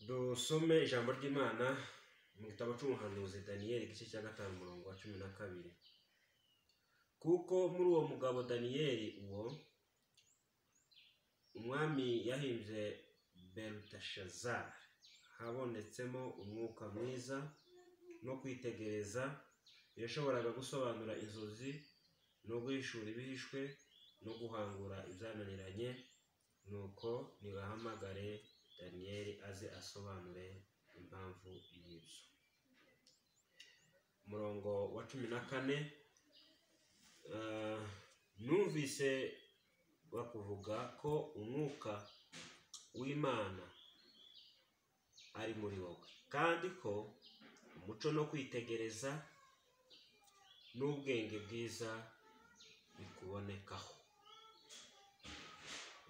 Dusome ijambo ry'Imana mu gitabo cy'umuhanuzi Daniyeli igice cya gatanu umurongo wa cumi na kabiri. Kuko muri uwo mugabo Daniyeli uwo umwami yahimbye Beluteshazari habonetsemo umwuka mwiza no kwitegereza yashoboraga gusobanura inzozi no guhishura ibihishwe no guhangura ibyananiranye nuko nibahamagare daniyeli aze asobanure impamvu y'ibyo umurongo wa cumi na kane ah, numvise bakuvuga ko umwuka w'imana ari muri wowe kandi ko umuco no kwitegereza n'ubwenge bwiza bikubonekaho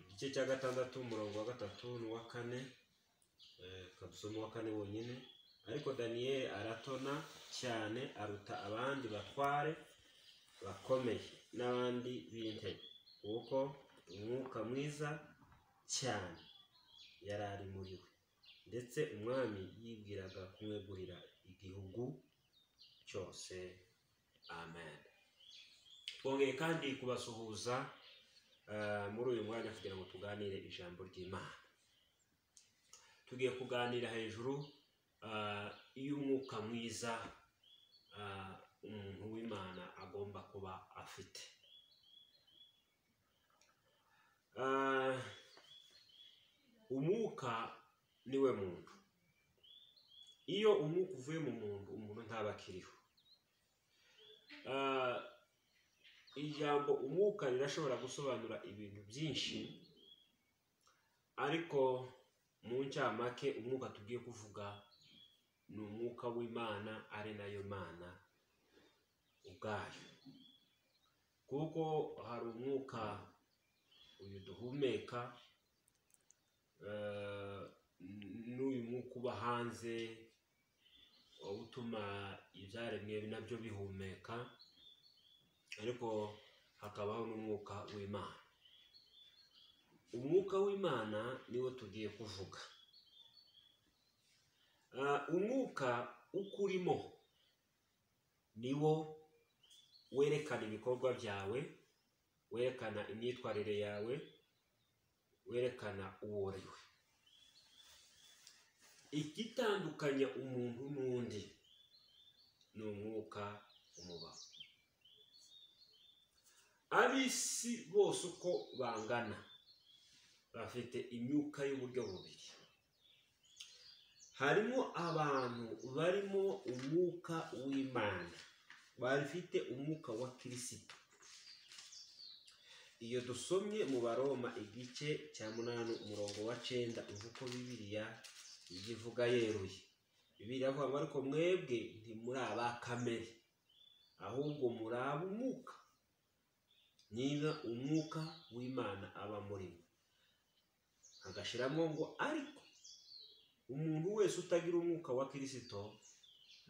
igice cya gatandatu umurongo wa gatatu n'uwa kane eh, kabusoma uwa kane wonyine ariko daniyeli aratona cyane aruta abandi batware bakomeye n'abandi b'intebe kuko umwuka mwiza cyane yari ari muri we ndetse umwami yibwiraga kumwegurira igihugu cyose amen twongeye kandi kubasuhuza eh, muri uyu mwanya kugira ngo tuganire ijambo ry'imana tugiye kuganira hejuru ah, y'umwuka mwiza ah, umuntu w'imana agomba kuba afite Ah, umwuka niwe muntu iyo umwuka uvuye mu muntu umuntu ntaba akiriho Ah, ijambo umwuka rirashobora gusobanura ibintu byinshi ariko mu ncamake umwuka tugiye kuvuga ni umwuka w'imana ari nayo mana ubwayo kuko hari umwuka uyu duhumeka eh, n'uyu mwuka uba hanze wowe utuma ibyaremwe nabyo bihumeka ariko hakabaho n'umwuka w'imana umwuka w'imana niwo tugiye kuvuga Ah, umwuka uko urimo niwo werekana ibikorwa byawe werekana imyitwarire yawe werekana uwo uriwe igitandukanya umuntu n'undi ni umwuka umubaho ab'isi bose uko bangana bafite imyuka y'uburyo bubiri harimo abantu barimo umwuka w'imana bafite umwuka wa kirisito iyo dusomye mu baroma igice cya munani umurongo wa cenda uva uko bibiliya ivuga yeruye bibiliya avuga ngo ariko mwebwe ntimuri aba kamere ahubwo muri ab'umwuka niba umwuka w'imana aba murimo agashiramo ngo ariko umuntu wese utagira umwuka wa kirisito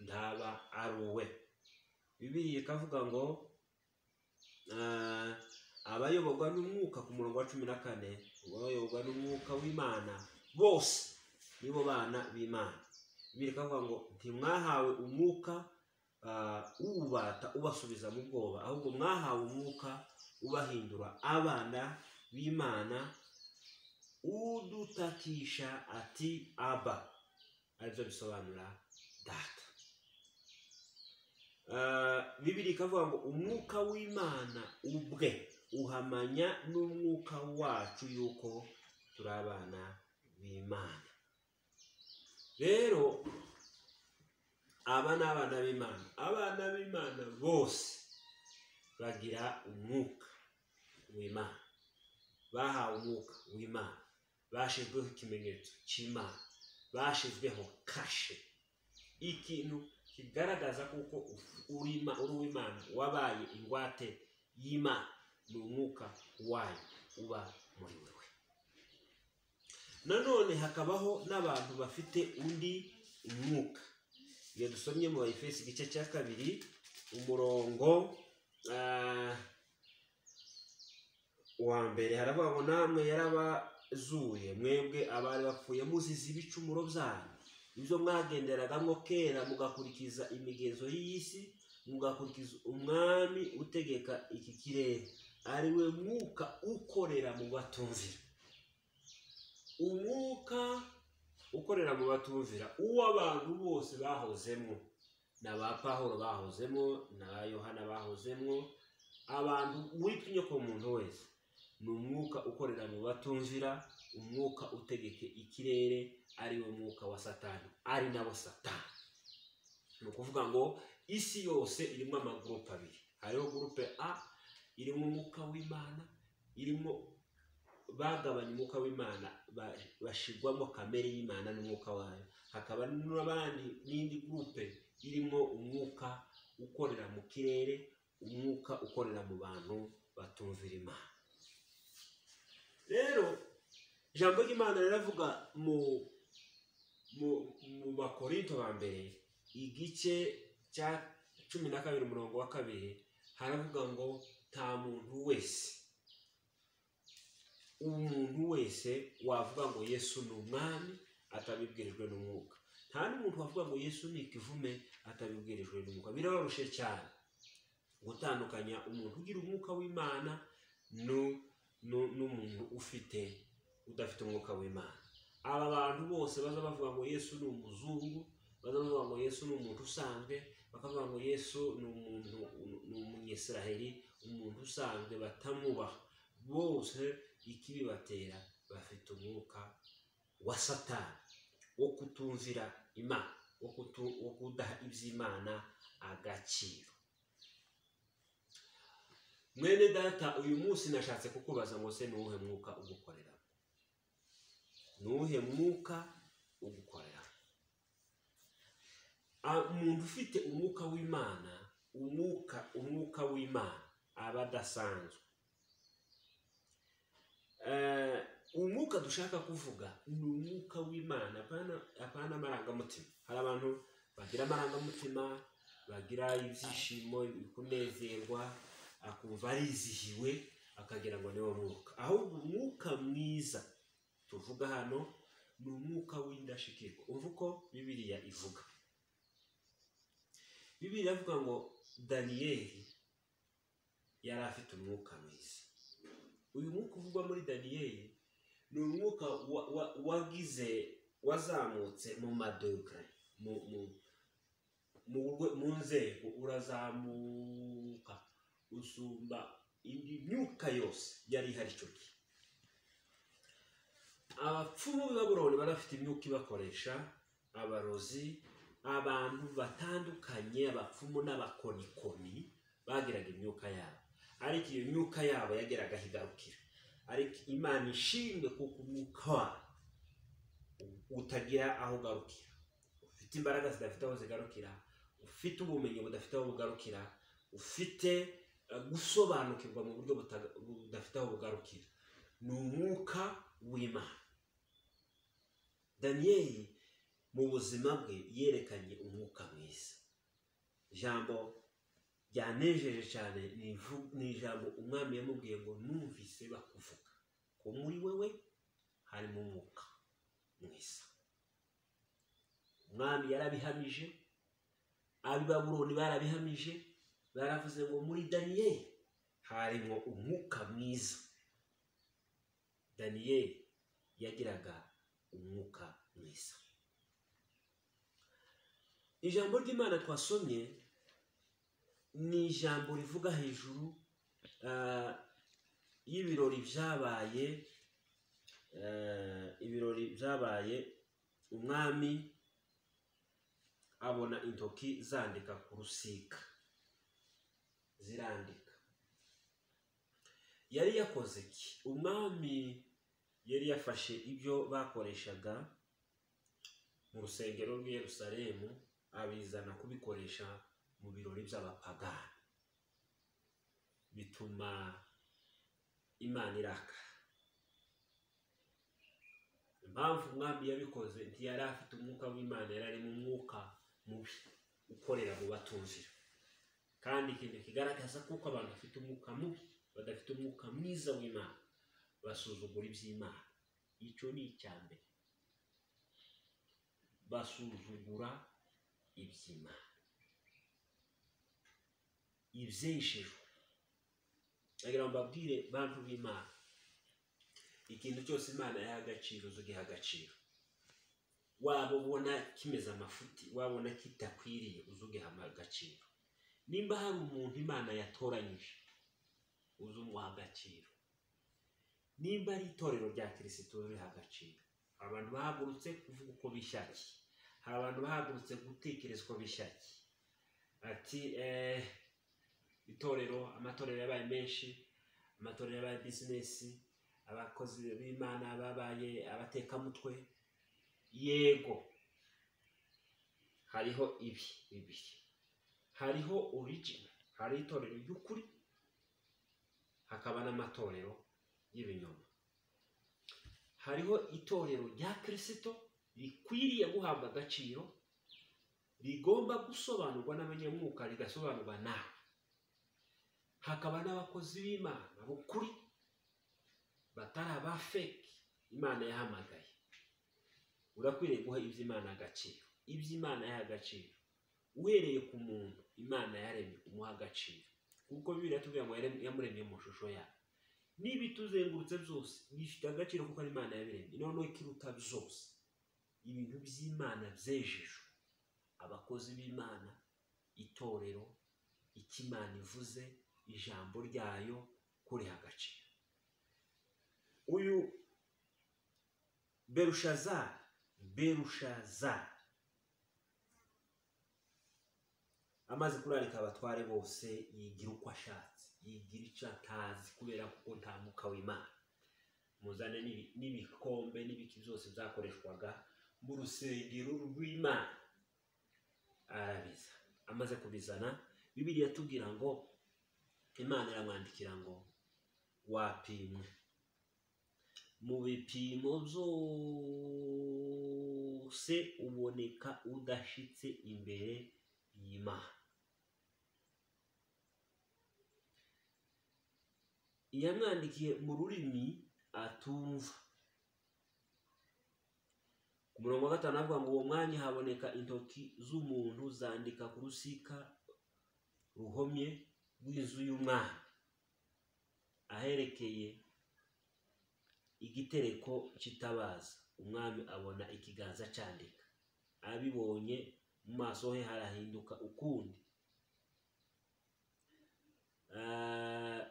ndaba ari uwe bibiliya ikavuga ngo ah, abayoborwa n'umwuka ku murongo wa cumi na kane abayoborwa n'umwuka w'imana bose nibo bana b'imana bibiliya ikavuga ngo ntimwahawe umwuka ah, uwubata ubasubiza mu bwoba ahubwo mwahawe umwuka ubahindura abana b'imana udutakisha ati aba aribyo bisobanura data bibiri ikavuga ngo umwuka w'imana ubwe uhamanya n'umwuka wacu yuko turi abana b'imana rero aba ni abana b'imana abana b'imana bose bagira umwuka w'imana bahawe umwuka w'imana bashyizweho ikimenyetso cy'imana bashyizweho kashe ikintu kigaragaza kuko urima uri uw'imana wabaye ingwate y'imana ni umwuka wayo uba muri wowe nanone hakabaho n'abantu bafite undi mwuka iyo dusomye mu efesi igice cya kabiri umurongo ah, uwa mbere haravuga ngo namwe yarabazuye mwebwe abari bapfuye muzize ibicumuro byanyu ibyo mwagenderagamo kera mugakurikiza imigenzo y'isi mugakurikiza umwami utegeka iki kirere ari we mwuka ukorera mu batumvira umwuka ukorera mu batumvira uw'abantu bose bahozemo na ba pahoro bahozemo na ba yohana bahozemo abantu muri tw'inyoko muntu wese ni umwuka ukorera mu batumvira umwuka utegeke ikirere ari wo mwuka wa satani ari nabo satani ni ukuvuga ngo isi yose irimo amagurupe abiri hariho gurupe a irimo umwuka w'imana irimo bagabanya umwuka w'imana ba- bashirwamo kamere y'imana n'umwuka wayo hakaba n'abandi n'indi gurupe irimo umwuka ukorera mu kirere umwuka ukorera mu bantu batumvira imana rero ijambo ry'imana riravuga mu mu mu bakorinto ba mbere igice cya cumi na kabiri umurongo wa kabiri haravuga ngo nta muntu wese umuntu wese wavuga ngo yesu ni umwami atabibwirijwe n'umwuka nta n'umuntu wavuga ngo yesu ni ikivume atabibwirijwe n'umwuka birabarushye cyane gutandukanya umuntu ugira umwuka w'imana nu- nu- n'umuntu ufite udafite umwuka w'imana aba bantu bose baza bavuga ngo yesu ni umuzungu baza bavuga ngo yesu ni umuntu usanzwe bakavuga ngo yesu ni umuntu ni umunyesiraheri umuntu usanzwe batamubaha bose ikibibatera bafite umwuka wa satani wo kutumvira imana wo kutu- wo kudaha iby'imana agaciro mwene data uyu munsi nashatse kukubaza ngo se ni uwuhe mwuka ugukorera ni uwuhe mwuka ugukorera Ah, umuntu ufite umwuka w'imana umwuka umwuka w'imana aba adasanzwe Eh, umwuka dushaka kuvuga ni umwuka w'imana apana- apana amarangamutima hari abantu bagira amarangamutima bagira ibyishimo kunezerwa akumva arizihiwe akagira ngo niwo mwuka ahubwo umwuka mwiza tuvuga hano ni umwuka w'indashikirwa umva uko bibiriya ivuga bibiriya ivuga ngo daniyeli yari afite umwuka mwiza uyu mwuka uvugwa muri daniyeli ni umwuka wa- wa- wagize wazamutse mu maduka mu mu- mu rwe- mu nzego urazamuka usumba indi myuka yose yari ihari icyo gihe abapfumu b'i babuloni bari bafite imyuka ibakoresha abarozi abantu batandukanye abapfumu n'abakonikoni bagiraga imyuka yabo ariko iyo myuka yabo yageraga aho igarukira ariko imana ishimwe kuko umwuka wayo utagira aho ugarukira ufite imbaraga zidafite aho zigarukira ufite ubumenyi budafite aho bugarukira ufite eh, gusobanukirwa mu buryo buta- budafite aho bugarukira ni umwuka w'imana daniyeli mu buzima bwe yerekanye umwuka mwiza ijambo ryanejeje cyane ni ivu- ni ijambo umwami yamubwiye ngo numvise bakuvuga ko muri wewe harimo umwuka mwiza umwami yarabihamije ab'i baburoni barabihamije baravuze ngo muri daniyeli harimo umwuka mwiza daniyeli yagiraga umwuka mwiza ijambo ry'imana twasomye ni ijambo rivuga hejuru ah, y'ibirori byabaye eh, ibirori byabaye umwami abona intoki zandika ku rusika zirandika yari yakoze iki umwami yari yafashe ibyo bakoreshaga mu rusengero rw'i Yerusalemu abizana kubikoresha mu birori by'abapagani bituma imana iraka impamvu umwami yabikoze ntiyari afite umwuka w'imana yari ari mu mwuka mubi ukorera mu batumvira kandi ikintu kigaragaza kuko abantu bafite umwuka mubi badafite umwuka mwiza w'imana basuzugura iby'imana icyo ni icya mbere basuzugura iby'imana ibyeshejwe agira ngo babwire bantu b'imana ikintu cyose imana yaha agaciro uzugiha agaciro waba ubona kimeze amafuti wabona kitakwiriye uzugiha agaciro nimba hari umuntu imana yatoranyije uzumuha agaciro nimba ari itorero rya kirisito uriha agaciro hari abantu bahagurutse kuvuga uko bishakiye hari abantu bahagurutse gutekerezwa bishakiye ati eh, itorero amatorero yabaye menshi amatorero yabaye bizinesi abakozi b'imana babaye abatekamutwe yego hariho ibi bibiri hariho origin hari itorero ry'ukuri hakaba n'amatorero y'ibinyoma hariho itorero rya kirisito rikwiriye guhabwa agaciro rigomba gusobanurwa n'abanyamwuka rigasobanurwa nawe hakaba n'abakozi b'imana b'ukuri batari abafeki imana yahamagaye urakwiriye guha iby'imana agaciro iby'imana yaha agaciro uhereye ku muntu imana yaremye umuha agaciro kuko bibiri yatubwira ngo yaremye- yamuremye mu shusho yayo niba ituzengurutse byose bifite agaciro kuko ari imana yabiremye noneho ikiruta byose ibintu by'imana byejejwe abakozi b'imana itorero icyo imana ivuze ijambo ryayo kuriha agaciro uyu berushazari berushazari amaze kurarika abatware bose yigira uko ashatse yigira icyo atazi kubera kuko nta mwuka w'imana muzane n'ibi- n'ibikombe n'ibiki byose byakoreshwaga mu rusengero rw'imana arabiza amaze kubizana bibiliya atubwira ngo imana iramwandikira ngo wapimwe mu bipimo byose uboneka udashyitse imbere y'imana yamwandikiye mu rurimi atumva ku murongo wa gatanu avuga ngo uwo mwanya haboneka intoki z'umuntu zandika ku rusika ruhomye rw'inzu y'umwana aherekeye igitereko cy'itabaza umwami abona ikiganza cyandika abibonye mu maso he harahinduka ukundi Ah,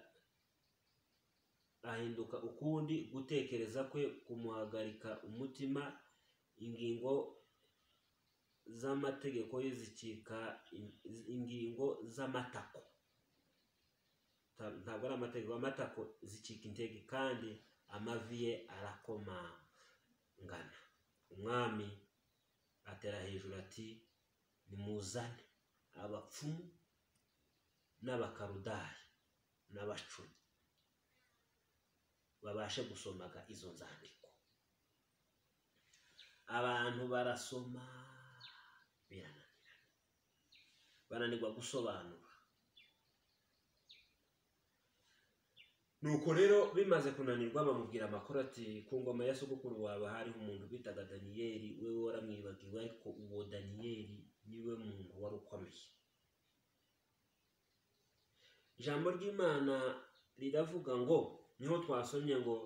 ahinduka ukundi gutekereza kwe kumuhagarika umutima ingingo z'amategeko ye zicika in- ingingo z'amatako Ta- ntabwo ari amategeko amatako zicika intege kandi amavi ye arakomangana umwami atera hejuru ati nimuzane abapfumu n'abakarudari n'abacuni babashe gusomaga izo nzandiko abantu barasoma birananirana bananirwa gusobanura nuko rero bimaze kunanirwa bamubwira amakuru ati ku ngoma ya sogokuru wawe hariho umuntu bitaga daniyeli wewe waramwibagiwe ariko uwo daniyeli niwe muntu wari ukomeye ijambo ry'imana riravuga ngo niho twasomye ngo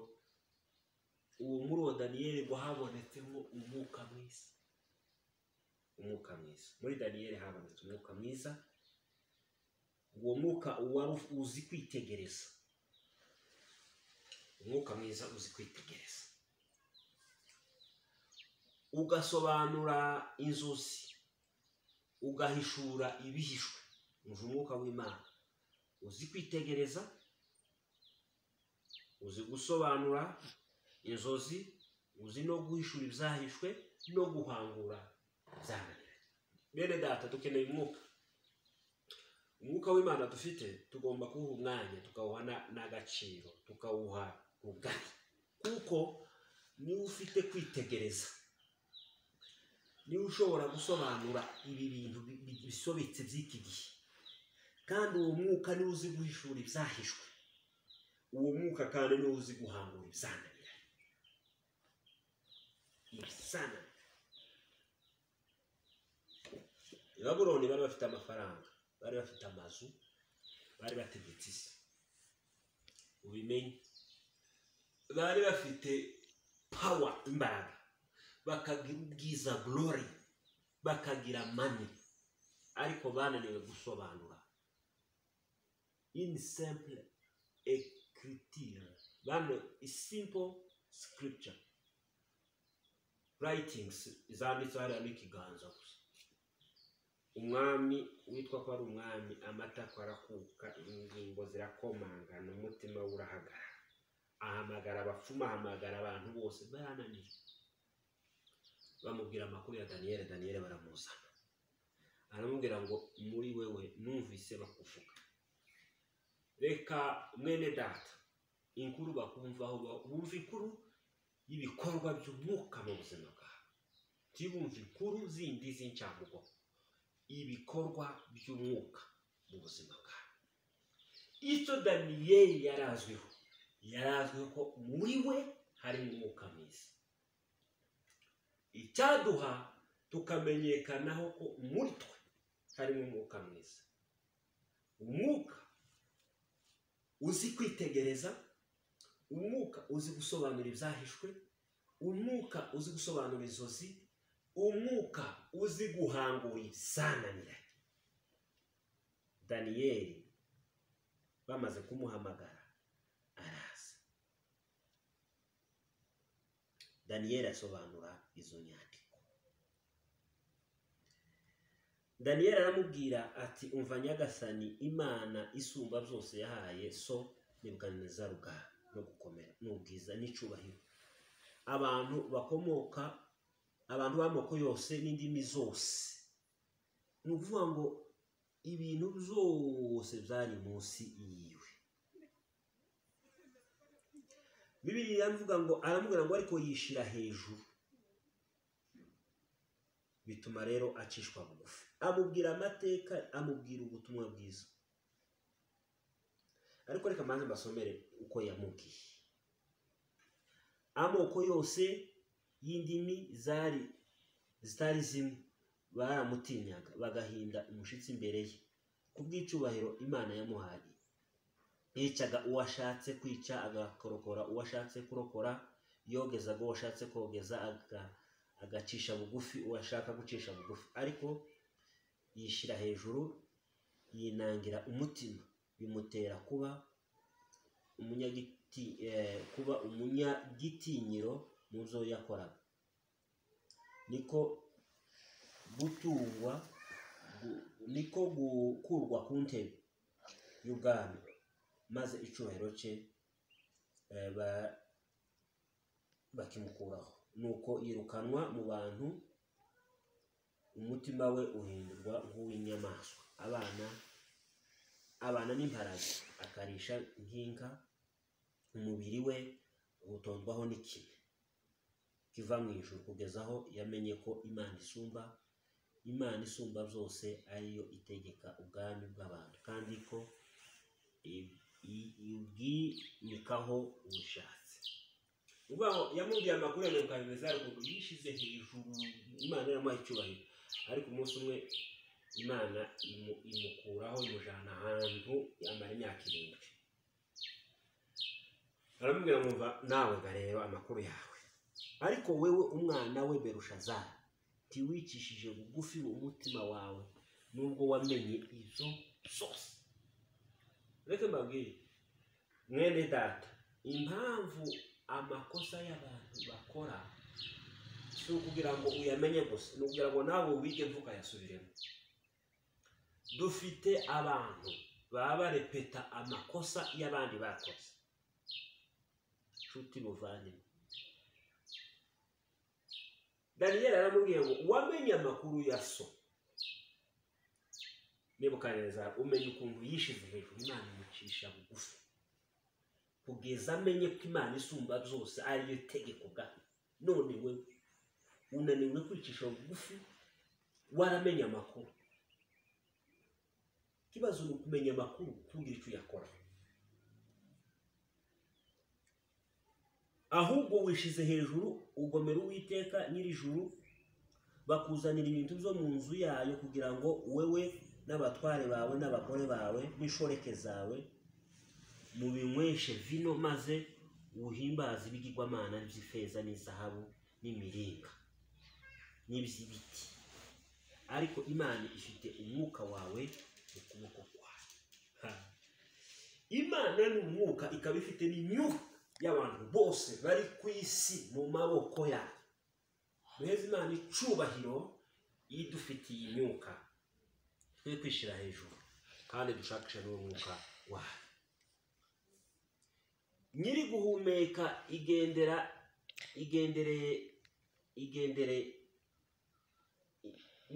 uwo muri uwo daniyeli ngo habonetsemo umwuka mwiza umwuka mwiza muri daniyeli habonetse umwuka mwiza uwo mwuka wari uzi kwitegereza umwuka mwiza uzi kwitegereza ugasobanura inzozi ugahishura ibihishwe umva umwuka w'imana uzi kwitegereza uzi gusobanura inzozi uzi no guhishura ibyahishwe no guhangura ibyananiranye bene data dukeneye umwuka umwuka w'imana dufite tugomba kuwuha umwanya tukawuha na- n'agaciro tukawuha rugari kuko niwe ufite kwitegereza niwe ushobora gusobanura ibi bintu bi- bi- bisobetse by'iki gihe kandi uwo mwuka niwe uzi guhishura ibyahishwe uwo mwuka kandi niwo uzi guhangura ibizananiranye ibizananiranye i baburoni bari bafite amafaranga bari bafite amazu bari bategetse isi ubimenye bari bafite pawa imbaraga bakagira ubwiza glory bakagira mani ariko bananiwe gusobanura ini simple ekritire bano simple scripture writings zanditseho hariya n'ikiganza gusa umwami witwa ko ari umwami amatako arakuka ingingo zirakomangana umutima we urahagarara ahamagara abapfumu ahamagara abantu bose barananiye bamubwira amakuru ya daniyeli daniyeli baramuzana aramubwira ngo muri wewe numvise bakuvuga reka mwene data inkuru bakumvaho bumva inkuru y'ibikorwa by'umwuka mu buzima bwawe ntibumve inkuru zindi z'incamugo ibikorwa by'umwuka mu buzima bwawe icyo daniyeli yari azwiho yari azwiho ko muri we harimo umwuka mwiza icyaduha tukamenyekanaho ko muri twe harimo umwuka mwiza umwuka uzi kwitegereza umwuka uzi gusobanura ibyahishwe umwuka uzi gusobanura inzozi umwuka uzi guhangura ibizananiranye daniyeli bamaze kumuhamagara araza daniyeli asobanura izo nyandiko daniyeli aramubwira ati umva nyagasani imana isumba byose yahaye so nibwaneza rugara no gukomera n'ubwiza n'icyubahiro abantu bakomoka abantu b'amoko yose n'indimi zose ni ukuvuga ngo ibintu byose byari munsi yiwe bibiri aravuga ngo aramubwira ngo ariko yishyira hejuru bituma rero acishwa bugufi amubwira amateka amubwira ubutumwa bwiza ariko reka mbanze mbasomere uko yamubwiye amoko yose y'indimi zari zitari zimwe baramutinyaga bagahinda umushyitsi imbere ye ku bw'icyubahiro imana yamuhaye yicaga uwo ashatse kwica agakorokora uwo ashatse kurokora yogezaga uwo ashatse kogeza aga- agacisha bugufi uwo ashaka gucisha bugufi ariko yishyira hejuru yinangira umutima bimutera kuba umunyagiti eh, kuba umunyagitinyiro mu byo yakoraga niko gutungwa gu- niko gukurwa ku ntebe y'ubwami maze icyubahiro cye eh, ba- bakimukuraho nuko yirukanwa mu bantu umutima we uhindurwa nk'uw'inyamaswa abana abana n'imparage akarisha nk'inka umubiri we utondwaho n'ikibi kiva mu ijuru kugeza aho yamenye ko imana isumba imana isumba byose ariyo itegeka ubwami bw'abantu kandi ko i- i- ibwimikaho ubushatse uvuga ngo yamubwiye amakuru ya mirongo irindwi za ruguru yishyize hejuru imana iramuha icyubahiro ariko umunsi umwe imana imu- imukuraho imujyana ahantu yamara imyaka irindwi aramubwira ngo mva nawe ngareba amakuru yawe ariko wewe umwana we berushazara ntiwicishije bugufi mu mutima wawe nubwo wamenye ibyo byose reka mbabwire mwene data impamvu amakosa y'abantu bakora si ukugira ngo uyamenye gusa ni ukugira ngo nawe wige ntukayasubiremo dufite abantu baba barepeta amakosa y'abandi bakoze nshuti buvanemo daniyeli aramubwiye ngo wamenye amakuru ya so nibukaneza umenye ukuntu yishize hejuru imana imucisha bugufi kugeza amenye ko imana isumba byose ariyo itegeko ubwayo none we unaniwe kwicisha bugufi waramenye amakuru ikibazo ni ukumenya amakuru ntugire icyo uyakora ahubwo wishize hejuru ugomera uwiteka nyir'ijuru bakuzanira ibintu byo mu nzu yayo kugira ngo wewe n'abatware bawe n'abagore bawe n'inshoreke zawe mubinyweshe vino maze uhimbaze ibigirwamana by'ifeza n'izahabu n'imiringa n'iby'ibiti ariko imana ifite umwuka wawe mu kuboko kwawe Ha. imana ni umwuka ikaba ifite n'inyungu y'abantu bose bari ku isi mu maboko yayo muheze imana icubahiro iyo idufitiye imyuka twe kwishyira hejuru kandi dushakisha n'uwo mwuka wayo nyiri guhumeka igendera igendereye igendereye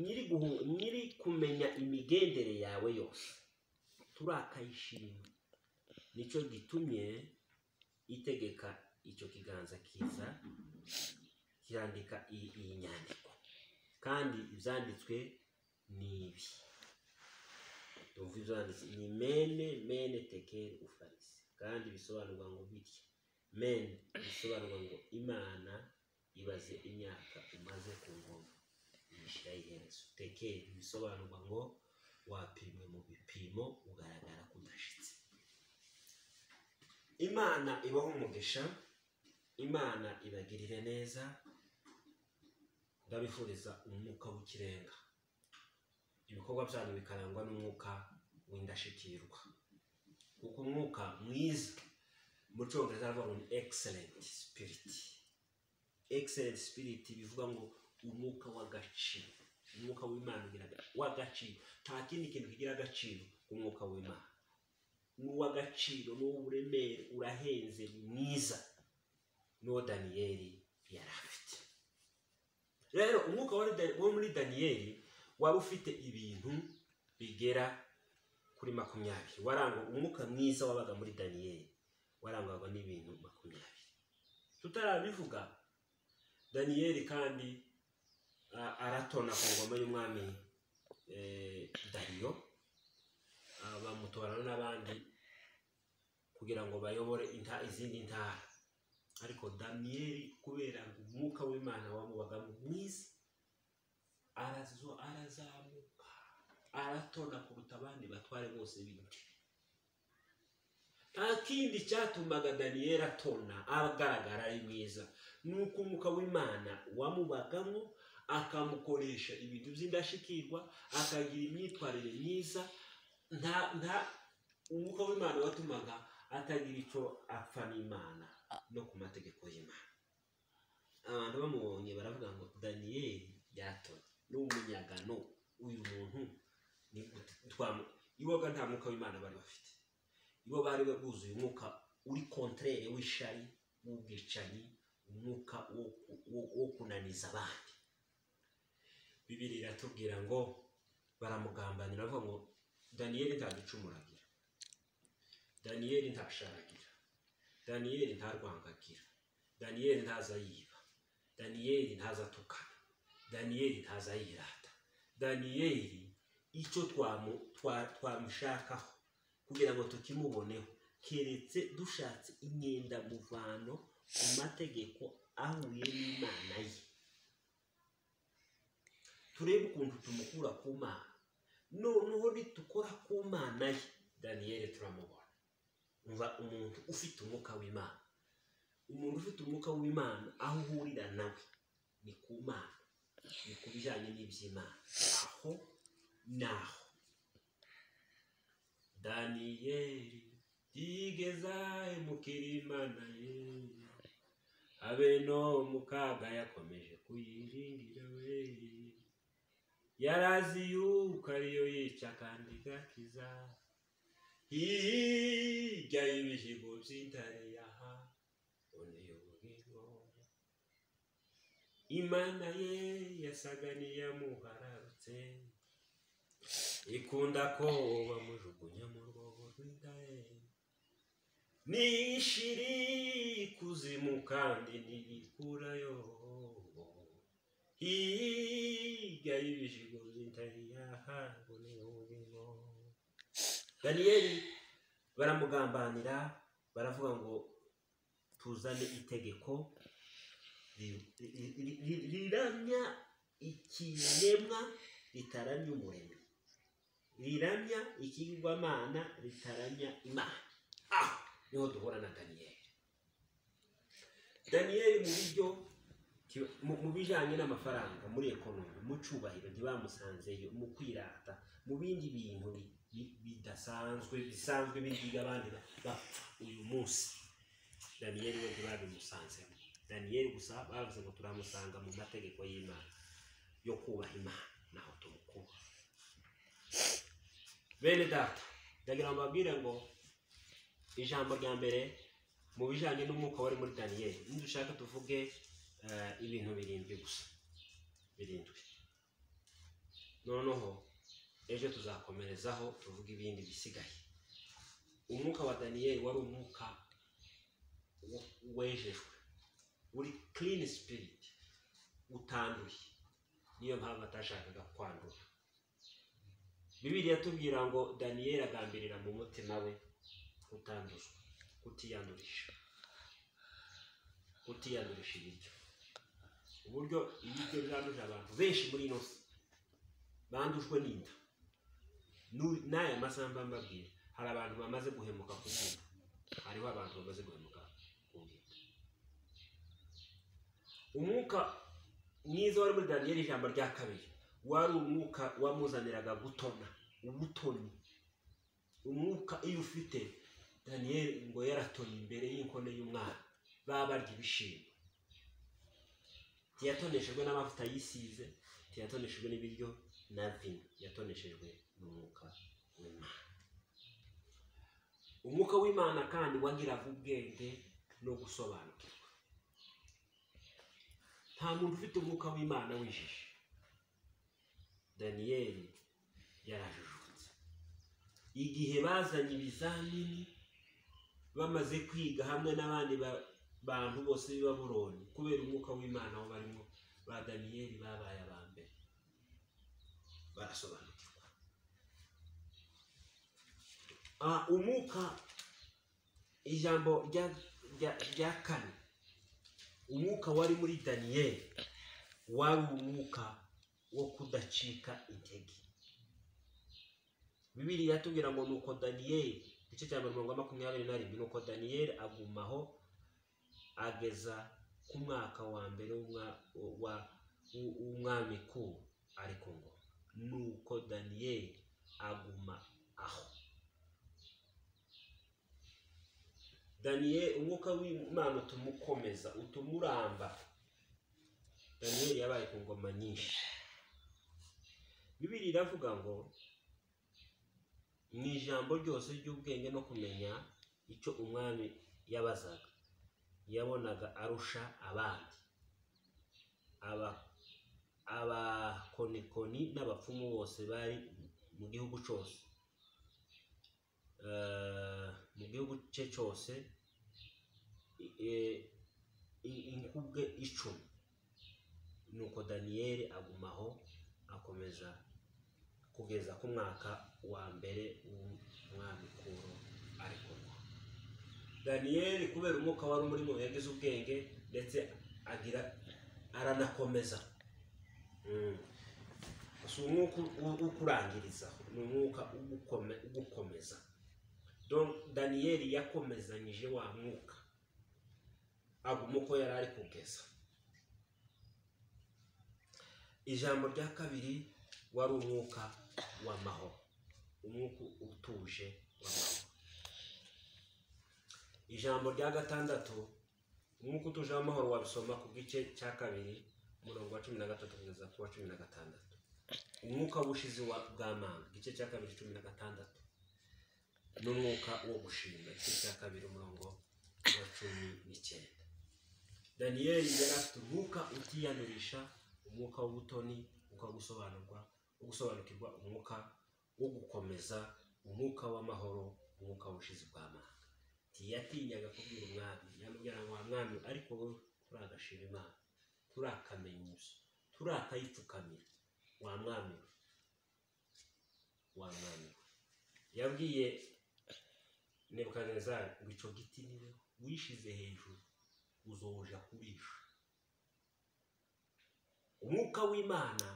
nyiri guhu- nyiri kumenya imigendere yawe yose turakayishima nicyo gitumye itegeka icyo kiganza kiza kirandika iyi iyi nyandiko kandi ibyanditswe ni ibi Ndumva ibyanditse ni mene mene tekeri ufarisi kandi bisobanurwa ngo bitya mene bisobanurwa ngo imana ibaze imyaka umaze ku ngoma yishyira iherezo tekeri bisobanurwa ngo wapimwe mu bipimo ugaragara ko udashitse imana ibaho umugisha imana ibagirire neza ndabifuriza umwuka w'ikirenga ibikorwa byanyu bikarangwa n'umwuka w'indashyikirwa kuko umwuka mwiza mu cyongereza aravuga ngo ni excellent spirit excellent spirit bivuga ngo umwuka w'agaciro umwuka w'imana ugira aga- w'agaciro nta kindi kintu kigira agaciro umwuka w'imana ni uw'agaciro ni uw'uburemere urahenze ni mwiza n'uwo daniyeli yari afite rero umwuka wari Da- wo muri daniyeli wari ufite ibintu bigera kuri makumyabiri warangwa umwuka mwiza wabaga muri daniyeli warangwaga n'ibintu makumyabiri tutarabivuga daniyeli kandi a- aratona ku ngoma y'umwami eh, dariyo Ah, bamutorana n'abandi kugira ngo bayobore inta- izindi ntara ariko daniyeli kubera umwuka w'imana wamubagamo mwiza arazo arazamuka aratona kuruta abandi batware bose b'ibiti nta kindi cyatumaga daniyeli atona agaragara ari mwiza ni uko umwuka w'imana wamubagamo akamukoresha ibintu by'indashyikirwa akagira imyitwarire myiza nta nta umwuka w'imana watumaga atagira icyo apfa n'imana no ku mategeko y'imana abantu bamubonye baravuga ngo daniyeli yatoye n'umunyagano uyu muntu ni gute twamu iwaga nta mwuka w'imana bari bafite ibo bari buzuye umwuka uri kontrere w'ishari w'ubwicanyi umwuka wo, wo, wo kunaniza abandi bibiri iratubwira ngo baramugambanira bavuga ngo daniyeli ntaducumuragira daniyeli ntasharagira daniyeli ntarwangagira daniyeli ntaza yiba daniyeli ntaza tukana daniyeli ntaza yirata daniyeli icyo twamu- twa- twamushakaho kugira ngo tukimuboneho keretse dushatse imyenda muvano ku mategeko ahuye n'imana ye turebe ukuntu tumukura ku mana noneho nitukora ku mana ye daniyeli turamubona umva umuntu ufite umwuka w'imana umuntu ufite umwuka w'imana aho uhurira nawe ni ku mana ni ku bijyanye n'iby'imana aho naho daniyeli yigezahe mukirimana ye abe no mu kaga yakomeje kuyiringira we yarazi yuko ariyo yica kandi igakiza hirya y'ibihigo by'intare yaha undi ubwigo imana ye yasaga n'iyamuhararutse ikunda ko bamujugunya mu rwobo rw'indare nishiri kuzimu kandi ntibikurayo hirya y'ibijigo by'intare yahawe n'ubugingo daniyeli baramugambanira baravuga ngo tuzane itegeko ri- ri- ri- ri- riramya ikiremwa ritaramya umuremyi riramya ikigirwamana ritaramya imana ah niho duhura na daniyeli daniyeli mu buryo ki- mu- mu bijyanye n'amafaranga muri ekonomi mu cyubahiro ntibamusanzeyo mu kwirata mu bindi bintu bi- bi- bidasanzwe bisanzwe bigiga abandi bapfa uyu munsi daniyeli we ntibabimusanzemo daniyeli gusa bavuze ngo turamusanga mu mategeko y'imana yo kubaha imana naho tumukuba bene data ndagira ngo mbabwire ngo ijambo rya mbere mu bijyanye n'umwuka wari muri daniyeli dushaka tuvuge eh, ibintu birindwi gusa birindwi noneho ejo tuzakomerezaho tuvuge ibindi bisigaye umwuka wa daniyeli wari umwuka wo- wejejwe uri clean spirit utanduye niyo mpamvu atashakaga kwandura bibiriya tubwira ngo daniyeli agambirira mu mutima we utanduzwa kutiyandurisha kutiyandurisha ibiryo uburyo ibiryo byanduje abantu benshi muri ino si bandujwe n'inda Nu- n'aya masamba mbabwira hari abantu bamaze guhemuka ku bwinda hariho abantu bamaze guhemuka ku bwinda umwuka mwiza wari muri daniyeli ijambo rya kabiri wari umwuka wamuzaniraga gutona ubutoni umwuka iyo ufite daniyeli ngo yaratoye imbere y'inkone y'umwana baba barya ibishimbo ntiyatoneshejwe n'amavuta yisize ntiyatoneshejwe n'ibiryo na vino yatoneshejwe n'umwuka w'imana umwuka w'imana kandi wagiraga ubwenge no gusobanukirwa nta muntu ufite umwuka w'imana wijije daniyeli yarajijutse igihe bazanye ibizamini bamaze kwiga hamwe n'abandi ba- bantu bose b'i babuloni kubera umwuka w'imana aho barimo ba daniyeli babaye aba mbere barasobanukirwa Ah, umwuka ijambo rya rya- rya kane umwuka wari muri daniyeli wari umwuka wo kudacika intege bibiriya tubwira ngo ni uko daniyeli igice cya mirongo makumyabiri na rimwe ni uko daniyeli agumaho ageza ku mwaka wa mbere w'umwa- wa- w'u- w'umwami ku ariko ngo ni uko daniyeli aguma aho daniyeli umwuka w'imana utuma ukomeza utuma uramba daniyeli yabaye ku ngoma nyinshi bibiri iravuga ngo mu ijambo ryose ry'ubwenge no kumenya icyo umwami yabazaga yabonaga arusha abandi Aba- abakonikoni n'abapfumu bose bari mu gihugu cyose Eh, mu gihugu cye cyose i- eh, i- inkubwe icumi nuko daniyeli agumaho akomeza kugeza ku mwaka wa mbere w'umwami kuro ariko ngo daniyeli kubera umwuka wari muri mu yagize ubwenge ndetse agira aranakomeza Mm. si umwuka wo kurangiriza ni umwuka ugukome- ugukomeza Donc, daniyeli yakomezanyije wa mwuka aguma uko yari ari kugeza ijambo rya kabiri wari umwuka w'amahoro umwuka utuje w'amahoro ijambo rya gatandatu umwuka utuje w'amahoro wabisoma ku gice cya kabiri umurongo wa cumi na gatatu kugeza ku wa cumi na gatandatu umwuka w'ubushizi wa- bw'amanga igice cya kabiri cumi na gatandatu n'umwuka wo gushimira igice cya kabiri umurongo wa cumi n'icyenda daniyeli yari afite umwuka utiyanurisha umwuka w'ubutoni umwuka wo gusobanurwa wo gusobanukirwa umwuka wo gukomeza umwuka w'amahoro umwuka w'ubushizi bw'amanga ntiyatinyaga kubwira umwami yamubwira ngo wa mwami ariko wowe turagashima imana turakamenya ibyo turakayipfukamira wa mwami we wa mwami we yabwiye nebukadinezari ngo icyo giti ni we wishize hejuru uzoja kubisha umwuka w'imana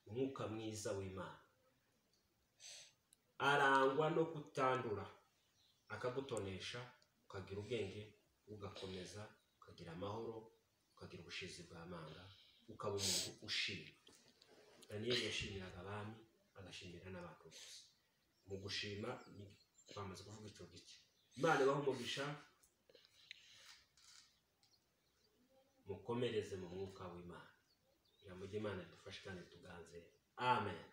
umwuka mwiza w'imana arangwa no kutandura akagutonesha ukagira ubwenge ugakomeza ukagira amahoro ukagira ubushizi bw'amanga ukaba umuntu ushima daniyeli yashimiraga abami agashimira n'abantu bose mu gushima ni twamaze kuvuga icyo gike imana ibaha umugisha mukomereze mu mwuka w'imana kugira ngo ujye imana idufashe kandi tuganze amen